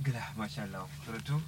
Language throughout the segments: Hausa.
gila masha Allah rutu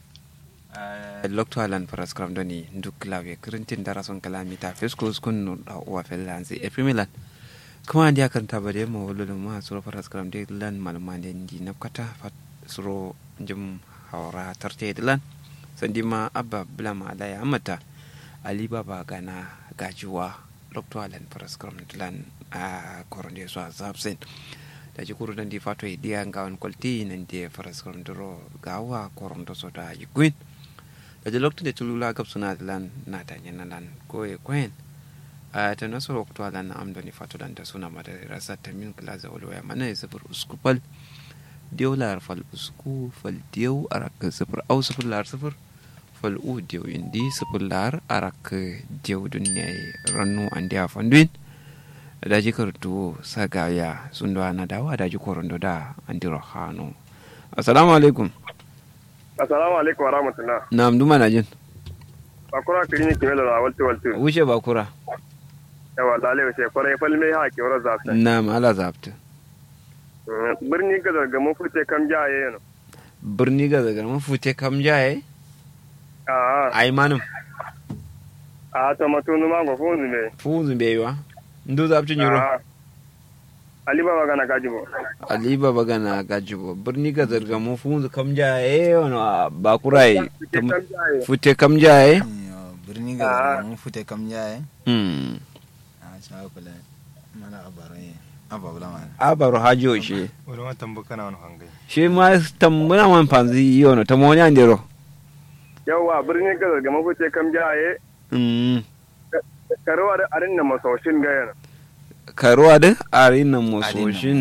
lokto alan faras kram doni duk lawe kirintin dara son kalami ta fesko skun no da uwa fellansi e pimilan kuma ndi akanta bare mo wololo ma suro faras kram de lan malma de ndi napkata fat suro jum hawra tarte de lan sandi ma abba blama da ya amata ali baba gana gajuwa lokto alan faras kram lan a koronde so zabsen da ji kuru dan di fato e dia ngawan kolti nan di faras kram dro gawa koronto so da yiguin da ji lokto de tulula gab suna lan na ta nyana lan ko e kwen a ta naso lokto alan na amdoni fato dan da suna mada rasa ta min plaza wala mana e sifur uskupal diyo lar fal usku fal diyo arak sifur au sifur lar sifur fal u diyo indi sifur lar arak diyo dunya rannu andi afanduin daji kartu sagaya sundo ana dawa daji korondo da andiro hano assalamu alaikum assalamu alaikum warahmatullah nam duma na jin bakura kirini kimelo la walti walti wuce bakura yawa lale wace kwarai falme ha ke wura zafta nam ala zabta birni ga daga mun fute kam jaye yana birni ga daga mun fute kam jaye a ai manum a ta matunu ma go funzu me funzu be wa ndu zabta nyuro ali baba gana gajibo ali baba gana gajibo birni ga daga mun funzu kam jaye ono bakurai fute kam jaye birni ga mun fute kam jaye hmm a cha kula mana abarai ababula mana abaro hajo shi wani ma tambuka na wani hangai shi ma tambuna man panzi yono tamoni andero yawa birni ga daga mun fute kam jaye hmm karuwa da arin na masoshin ga yana karuwa da ari nan mososhin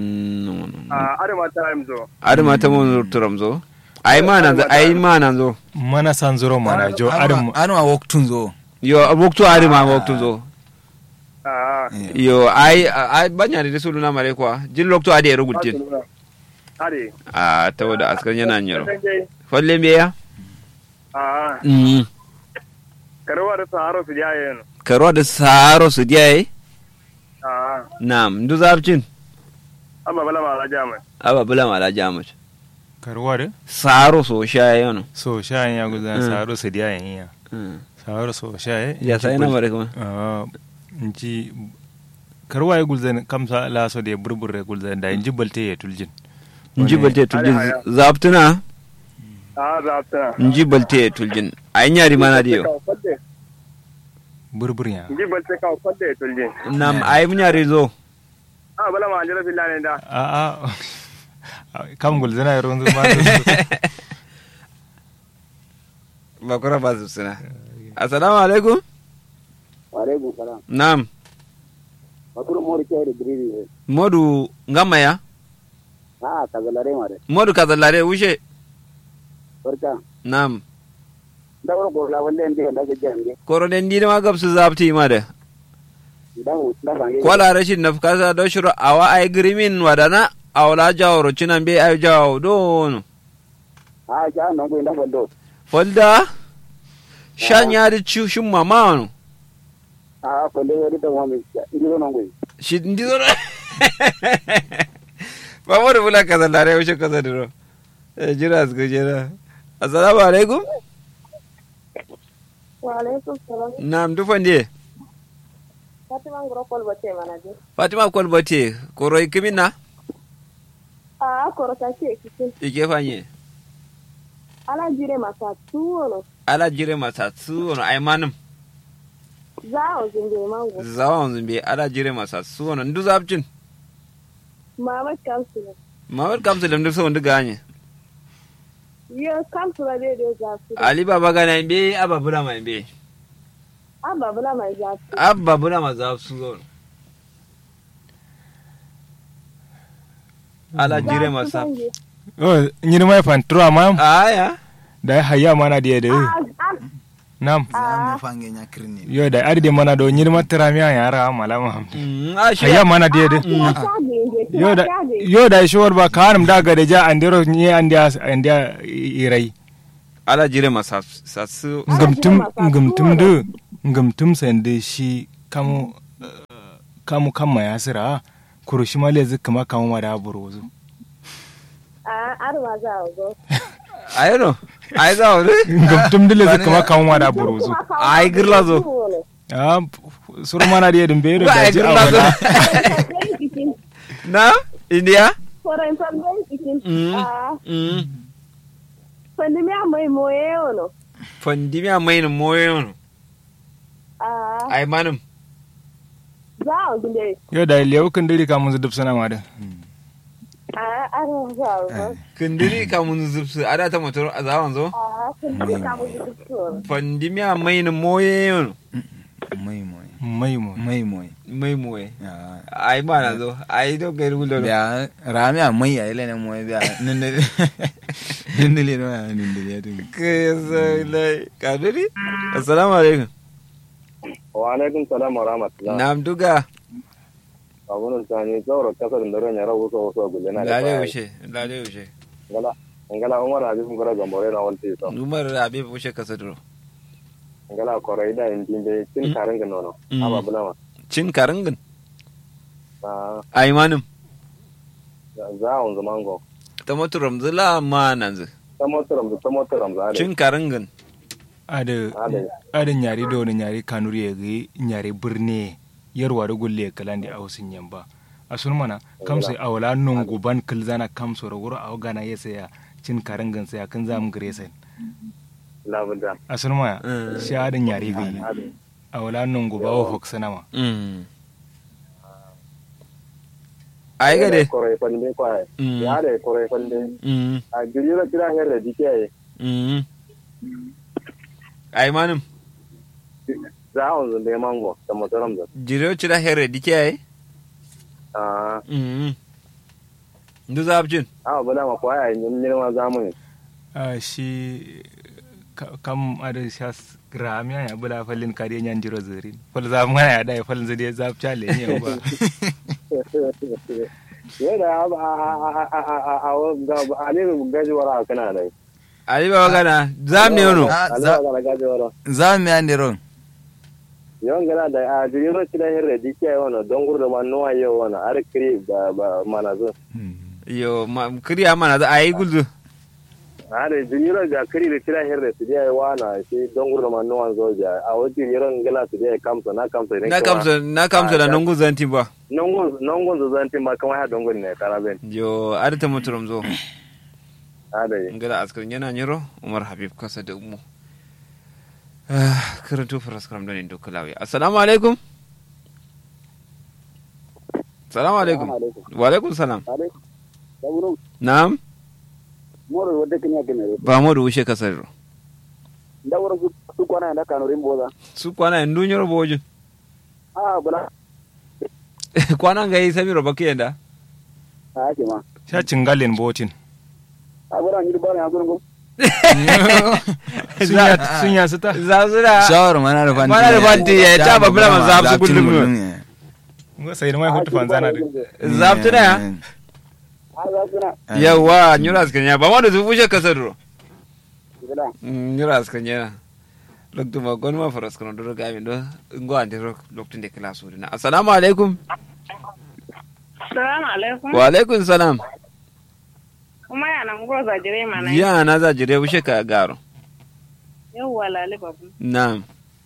a arima ta zo ari mata mon turam zo ai ma nan zo ai ma nan zo mana san zuro mana jo adam anu a waktun zo yo woktu ari ma woktu zo a yo ai ai banya da sulu na mare kwa jin loktu ade ero gultin are a tawo da askar yana nyaro falle me ya a mm karuwa da saharo su jaye yana karuwa da saro su diai a nam ndu zabcin amma bala ma la jama aba bula mala jamus karuwa da saro so sha yono so sha ya gudan Mm. saro su diya yan ya saro so sha ya ya sai na mare kuma Ah, inji karuwa ya gulzan kamsa la so da burbure gulzan da inji balte ya tuljin nji Wani- balte tuljin Haya, haya. zabtuna a zafta nji balte tuljin ai nyari mana diyo burbur ya Nji balte kawo kwadda ya tulje. nam ai munyari zo A bala ma anjira filla ne da. a a kam gulzan ya ronzu ma bakura ba su suna assalamu alaikum Alaikum salam. nam Bakuru mori kai da biriri ne. modu ngamaya Ha ka zalare ma da. modu kazallare wuce Barka. nam Da wani ko la wanda inde da ga jange. koro den dina ma gabsu zabti ma da Da mu da bange. kwala rashin nafkasa do shiro awa ai grimin wadana awla jawro cinan be ai jaw dono Ha ja non ko inda fondo. folda shan yari ci shin mama wano Ha ko le wadi da mo mi. Indi non ko. shi ndi zo ba mo da bula kazallare wuce kazallare Eh, jira su jira assalamu alaikum Waalaikum salam. nam dufan die Fatima ngoro kol bote manaje. fatima kolbate koro ikimina Ah, koro ta ce kitin. ike fanye Ala jire masa tuwono. ala jire masa su wani aimanin Za o zinde mango. zawon zumbi ala jire masa su wani ndu zabcin Mama kansula. mawar kamsa da ndu wani ganye Yo kansula de de za su. ali baba gana be aba bula mai be Abba bula mai za su. abba bula ma za su zo ala jire masa oh nyini mai fantura ma aya da ya hayya mana da da nam za mu fange nya kirni yo da arde mana do nyini matara mi ya ra malama Mm, a shi hayya mana da da yo da yo da shi war ba kanum da ga da ja andero ni andia andia irai ala jire masa sa su ngumtum ngumtum de ngumtum sende shi kamu kamu kamma ya sira kurushi ma lezi kama kamu ma da burozu a arwa za a go ayano ay za wani gabtum dile su kama kan wada buruzu ay girla zo ah suru mana dia dum beero Ba, da ji girla zo. awala na india foren famben cikin Mm. a mm fandi mi a mai moye ono fandimi a mai moye no a ay manum za a ginde yo da lewu kan diri ka mun dub sana ma da a arwa za a go kindiri ka mun zubsu ada ta motor a zawan zo a fandi ka mu duk tsoro fandimi a mai moye no mai mai mai mu mai mai mai moye Ah, ay mana zo ay do gairu gulo biya rami a mai a ile ne mai biya nindili nindili no ya nindili ya tun ke sai lai kadiri assalamu alaikum wa alaikum salam wa rahmatullah nam duga abun tani zauro kasar da ran yara wuso wuso gulle na da lale baya. ushe lale ushe ngala ngala umar habib ngara gambore na wanti so numar abib ushe kasadro ngala korai da indin be tin Mm. karin ga nono Mm. aba bulama cin karingin na ay manum za on zaman go ta motoram zila ma nan zu tamotaram da tamotaram za cin karingin ada Ade. ada nyari do ne nyari kanuri ya gi nyari birne yarwa da gulle kalandi a wasin yamba a sun mana kam sai awala non guban kilzana kam so rawuro a gana yesa ya cin karangan sai kan zam gresen labunda a sun mana Mm. shi ada nyari gi ade awala non guba wa hoksana ma Mm. ay gade korai fande kwa Mm. ya da korai fande Mm. a girira kira her da dike Mm. ay manum za on zunde mango tamotaram da jiro cira here dike ay ah Mm. ndu zabjin aba bulama kwa ya yin yin ma zamu a shi ka- kam ada shas gramiya ya bula falin kare nyan jiro zerin fal za mu ya da falin zade zap chale ne ba yadda a a a a a a a a ne gaji wara kana dai ali baba gana zam ne ono Ah, Allah za- ga gaji wara za mu yan diron yon gana da a jiriro ci da hirre dike wona don gurda ma no ayo wona ar kri ba ba mana zo yo ma kriya mana za ayi gulzu are jiriro ga kri da ci da hirre su dai wana shi don gurda ma no an zo ja a wajin jiron gala su dai kamsa na kamsa ne na kamsa na kamsa da nungu zanti ba nongon nongon zo zanti ma kamar ha dongon ne karaben yo ada ta motoram zo ade ngala askar yana nyiro umar habib kasa da umu karanto faras karam da ne do kalawi assalamu alaikum assalamu alaikum wa alaikum salam ade saburo na'am moro wadde kenya kenere ba mu da wuce kasar ndawro su su kwana da kanu rimboza su kwana en dunyoro bojin ah bala kwana ga yi samiro baki yanda ah ke ma sha cingalen botin ah bala ni bala ya gurgo sun ya sun ya sita za su da shawar mana da fanti Mana da fanti ya, ta ba bula ma za su gullum ne. ngo sai mai hutu fanzana da zaftu da ya ah za su na yawa nyura askan ya ba mu da su wuce kasar ro bala nyura askan ya loktu ma gon ma faras kono do ga min do ngo ande ro loktu de kala su na assalamu alaikum salamu alaikum wa alaikum salam kuma yana ngoza jire mana ya na za jire wuce ka garo yawwa lale babu na'am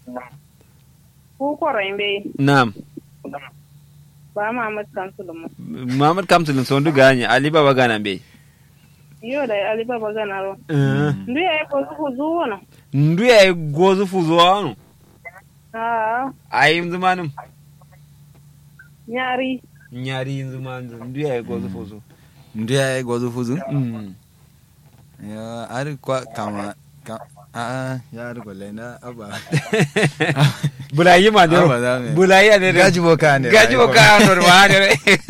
ku korayin bai na'am ba Muhammad Kansu mu Muhammad Kamsulun son du ganye Ali Baba gana be yo da Ali Baba gana ro ndu ya ko ku zuwa ndu ya gozu fuzo anu ah ayi zumanum nyari nyari zumanum ndu ya gozu fuzo Ndu ya yi gwazo fuzu? mm Ya, ari kwa kama ka a ya ari kwalle na aba. bulayi ma de Aba za mu yi. bulayi ade de Gaji boka ne. gaji bo ka no ma de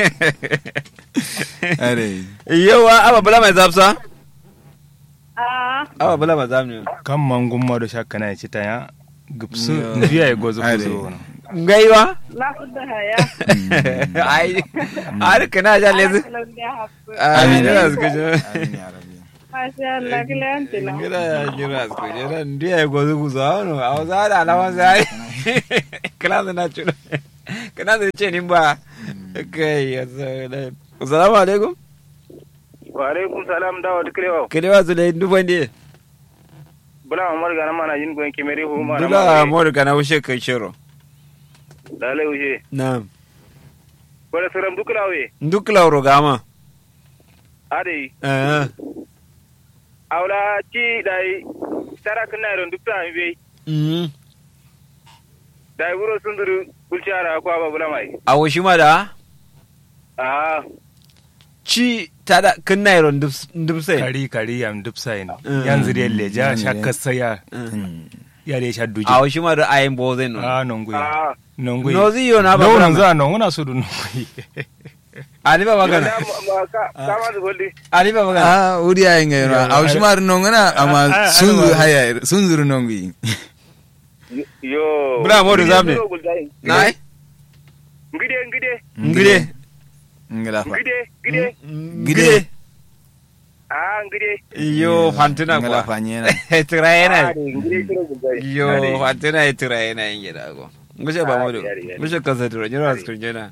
Are. yawa aba bula mai zapsa ah aba bula mai zapne kan mangun ma do shakka na ci ta ya gupsu Yo. ndiya ya gozo Ade. fuzo wono ngaiwa la fudda haya ai ar kana ja lezu Amin. amin da suka je Amin ya rabbi. Masha Allah kilante na ngira ya ngira suka je ran ndu ya gozu fuzo anu aw zara alawan zai kana na chulo kana da ce nin ba kai assalamu alaikum wa alaikum salam dawa tukrewa kelewa zule ndubande bula mamar gana mana yin gwen kimere hu mana dula modu kana wushe kai shiro dale uje na'am bala saram duklawe nduk lauro gama ade eh awla ci dai tarak na ron dukta mi be mm dai wuro sunduru bulchara ko aba bula mai awo shi ma da ah ci tada kin nairo ndubse kari kari yam dubsain Mm. yanzu da leja Yanzu sha dai. kasaya Mm. ya da sha duji awo shi ma da ayin bozen no a nongui ah nongui nozi yo na ba no bura nan ma za nongu na sudu nongui ali ba magana Yanda ma- ka kama da goldi ali ba magana Ah, uri ay ngay Yeah, na. Aw shumar nongana Ah, ah, ama ah, sunzu ah, haya sunzuru nongi. yo Bula Modu zamne. nai ngide ngide ngide Ngala fa. ngide ngide ngide ah ngide yo fantina Ngala kwa fa nyena. tirayena Ah, ngide kiro bulgai yo fantina tirayena ingida go ngushe ba modu yari, yari. ngushe kaza duro nyoro askun jena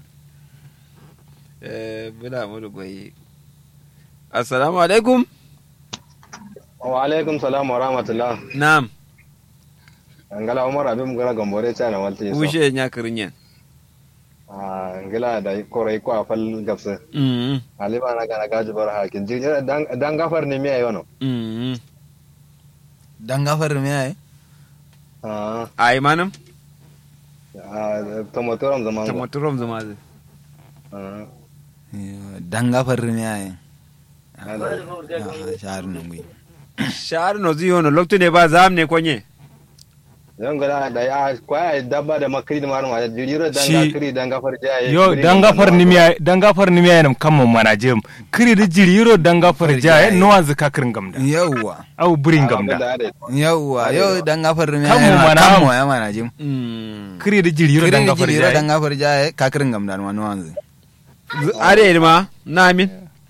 eh bula modu goyi assalamu alaikum wa alaikum salam wa rahmatullah na'am ngala umar abin gara gambore chana walti so wushe nya kirinyen ah ngala da korai ko afal gabsa mm ali bana kana gaji bar hakin ji dan dan gafar ne miya yono mm Dan gafar me ay? ah ai manam ah tomotoram zaman go tamaturom zama zai ah Dan gafar me ay? Ah, shahar nongi. shahar no ziyo no lokto ne ba zam ne konye yan gala da ya kwaya dabba da makri da marma da jiriro dan Shi- gafari dan gafar jaye yo dangafar nimiya dangafar nimiya nam kammo manajem kiri da jiriro dangafar ja no wanzu ka kirin gamda Yawwa. au burin gamda Yawwa, yau dan gafar me ay? Kanmu mana. Kanmu ya mana jim. mm kiri da jiriro Kirin dangafar jira ja dan gafar jaye kakirin gamdan wani wanzu. are ma na min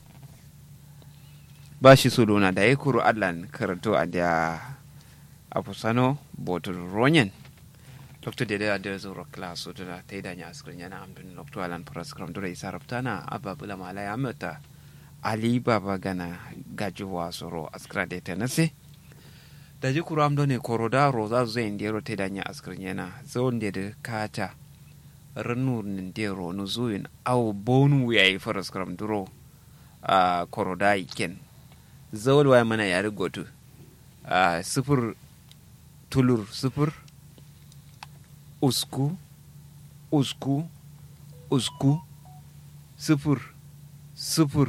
ba shi so dona da ya kuro allan karanto a da afusano botul ronyen dr dede a da zuro class so da ta yi danya askirin yana amdun dr alan praskram dura isa raftana ababula malaya mata ali baba gana gajuwa soro askira da ta nase da ji kuro amdo ne korodaro za su zai indiyaro ta yi danya askirin yana zaun da kata ranur nindero no zuwin aw bonu yayi faras kram duro a koroda iken zawal waya mana yare gotu a sifir tulur sifir usku usku usku sifir sifir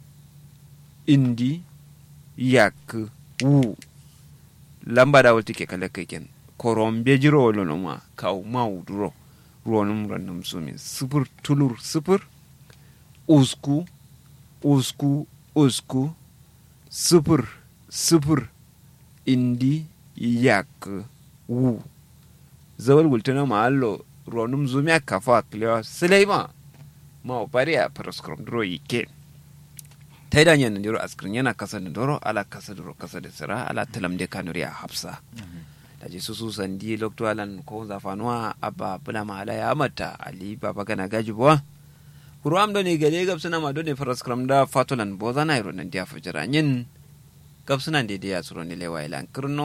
indi yak wu lamba da wata ke kala kaken koron bejiro wolo ma kaw mau duro ruwanum random sumin sifir tulur sifir usku usku usku sifir sifir indi yak wu zawal wultana ma allo ruwanum zumi aka fa kliwa silaima ma opari a paraskrom duro yike ta yi danyen ndiro askirin yana kasa da doro ala kasa duro kasa da sira ala talam de kanuri a hafsa da je su su sandi lokto alan ko zafanuwa abba bula mahala ya mata ali baba gana gaji buwa kuro am doni gade gab suna ma doni faras kram da fatolan boza na iro nan dia fajara nyin gab suna de dia suro ni lewa ilan kirno